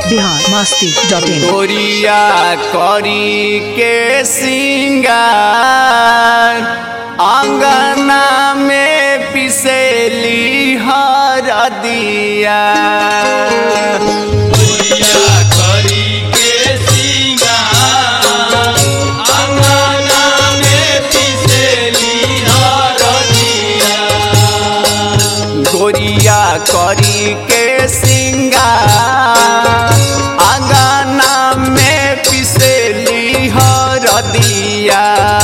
Bihar Masti dot in गोरिया करी के सिंगार आंगना में पिसेली हर दिया गोरिया करी के सिंगार आंगना में पिसेली हर दिया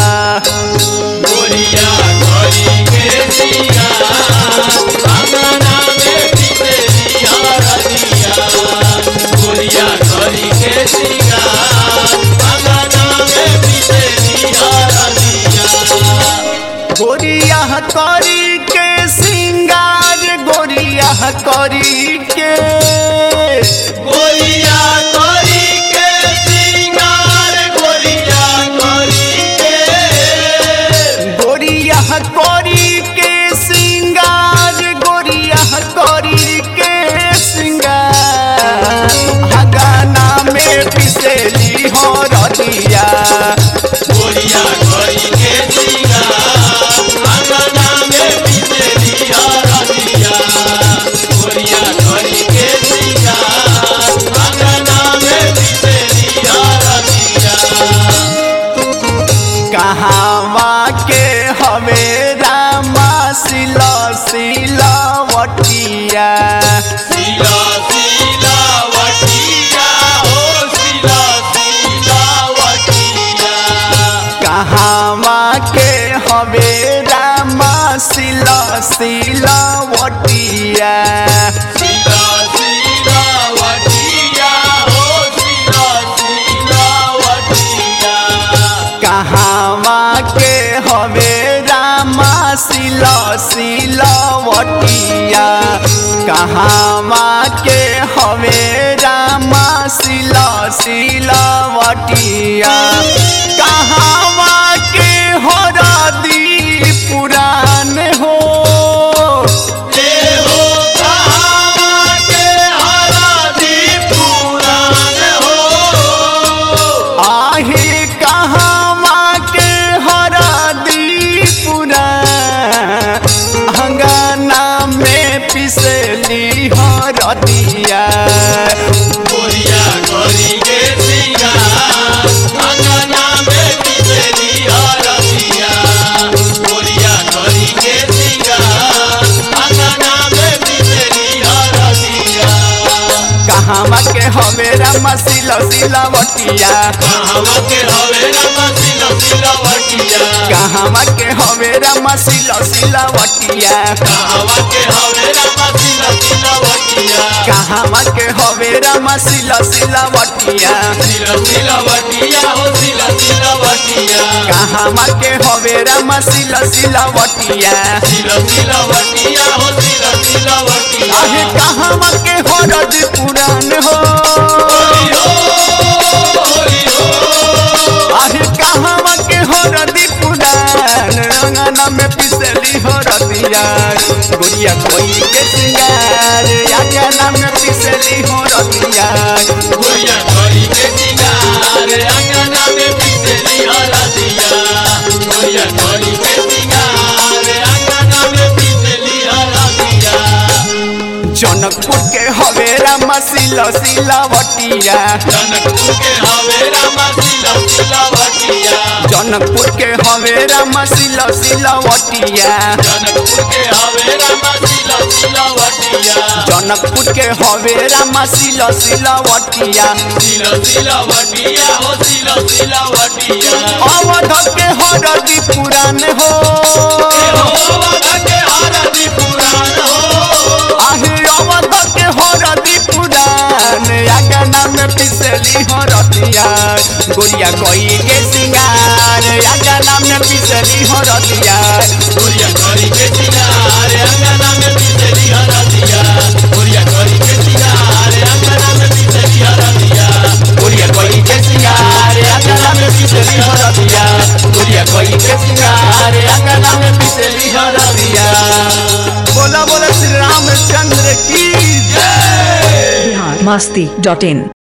गोरिया करी के सिंगार गोरिया करी के गोरिया करी के सिंगार गोरिया करी के सिंगार हगाना में पिसेली हो रतिया कहावा के हवे रामा सिला सिला वटिया कहावा के हवे रामा सिला सिला वटिया कहावा के हवे रामा सिला सिला वटिया कहावा के हवे रामा सिला सिला वटिया कहावा के हरदी पुरान हो आहे कहावा के हरदी पुरान अंगना में पिसली हरदिया कहावा के हवे रामा सिला सिला वटिया कहावा के हवे रामा सिला सिला वटिया कहावा के हवे रामा सिला सिला वटिया कहावा के हवे रामा सिला सिला वटिया आहे कहावा के हरद पुरान हो आहे कहावा के हरदी पुरान रंगना में पिसली हरदिया गोरिया कोई के सिंगार यागना में पिसली हरदिया जनकपुर के हवे रामा सिला सिला वटिया जनकपुर के हवे रामा सिला सिला वटिया जनकपुर के हवे रामा सिला सिला वटिया अवध के हरदी पुरान हो आहे अवध के हरदी पुरान आगना में पिसली हरदिया गोरिया कोई के सिंगार आगना में पिसली हरदिया गोरिया कोई के सिंगार आगना में पिसली हरदिया गोरिया कोई के सिंगार आगना में पिसली हरदिया बोला बोला श्री रामचंद्र की जय बिहार masti.in.